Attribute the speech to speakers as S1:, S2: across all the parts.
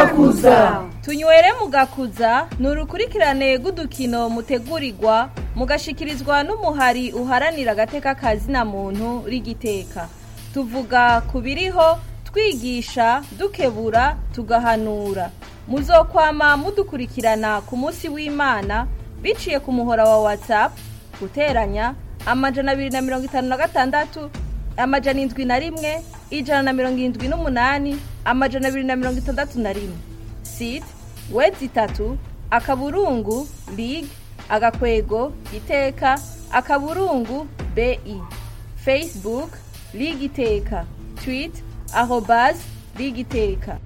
S1: mugakuza
S2: tunywere mugakuza ni urukurikirane rw'udukino mutegurirwa mugashikirizwa n'umuhari uharanira agateka kazina muntu rigiteka tuvuga ku biriho twigisha dukebura tugahanura muzokwama mudukurikirana ku munsi w'imana biciye ku muhora wa whatsapp guteranya amajana abiri na mirongo itanu na gatandatu amajana indwi na rimwe ijana na mirongo irindwi n'umunani amajana abiri na mirongo itandatu na rimwe site wedi itatu akaburungu lig agakwego iteka akaburungu bi facebook lig iteka twit arobas lig iteka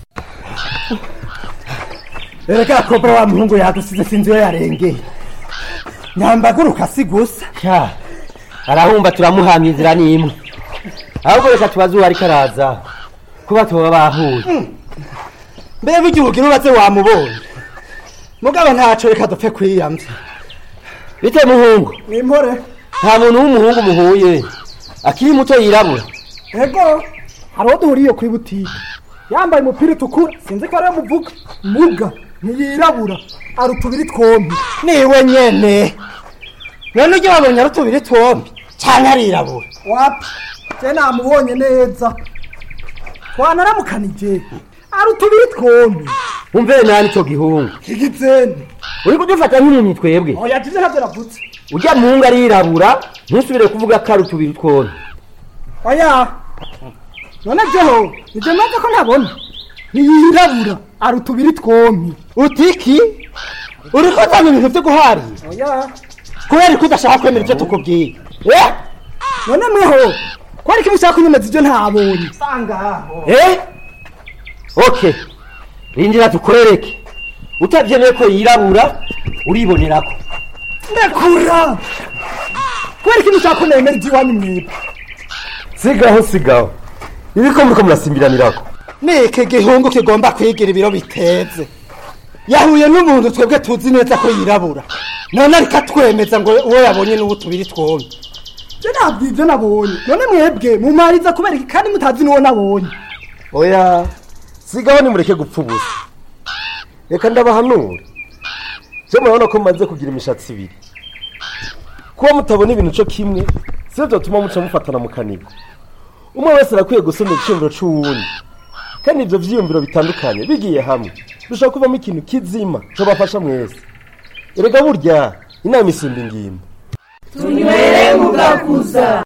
S3: erega kobra wa muhungu yadusize sinzi iyo yarengeye nyambaguruka si gusa
S4: sha arahumba turamuhamya inzira n'imwe ahubwo reka tubaze uwo ariko araza kuba tuba bahuye
S3: mbe burya ubugira ubaze wamubonye mugabo ntaco reka dupfe kwiyamvya
S4: bite muhungu
S3: ni impore
S4: nta muntu w'umuhungu muhuye akiri muto yirabura
S3: ego hari uwo duhuriye kuri butike yambaye umupira utukura sinzi ko ariwe muvuga muga ntiyirabura ari utubiri twombi niwe nyene none ujya wabonye ari utubiri twombi cyane arirabura wapi je namubonye neza twanaramukanije ari utubiri twombi
S4: umve nani ico gihungu
S3: kigizeni
S4: uri kudufata nk'impumyi twebwe
S3: oya jize ntabyo navutse
S4: ujya muhungu arirabura ntusubire kuvuga ko ari utubiri twombi
S3: oya none jeho nivyo maze ko ntabona ntiyirabura ari utubiri twombi utiki uri kuzana ibintu vyo guharira oya kubera ko udashaka kwemera ivyo tukubwiye eh none mweho ko ariko mushaka kunyemeza ivyo ntabonye sangaho
S4: eh okay rindira tukorereke utavyemeye ko yirabura uribonerako
S3: ndakura kubera ko mushaka ko nemera ivyo iwanyu mwebwe
S4: sigaho sigaho ibiko muriko murasimbiranirako
S3: niki gihungu kigomba kwigira ibiro biteze yahuye n'umuntu twebwe tuzi neza ko yirabura none ariko atwemeza ngo uwo yabonye n'ubu tubiri twombi je ntabwo ivyo nabonye none mwebwe mumariza kubera iki kandi mutazi n'uwo nabonye
S4: oya sigaho nimureke gupfa ubusa reka ndabahanura je murabona ko mumaze kugira imishatsi ibiri kuba mutabona ibintu co kimwe sivyo vyotuma muca mufatana mu kanigo umwe wese arakwiye gusoma igicumviro c'uwundi kandi ivyo vyiyumviro bitandukanye bigiye hamwe bishobora kuvamo ikintu kizima cobafasha mwese erega burya inama isumba ingimba
S1: tunywere mugakuza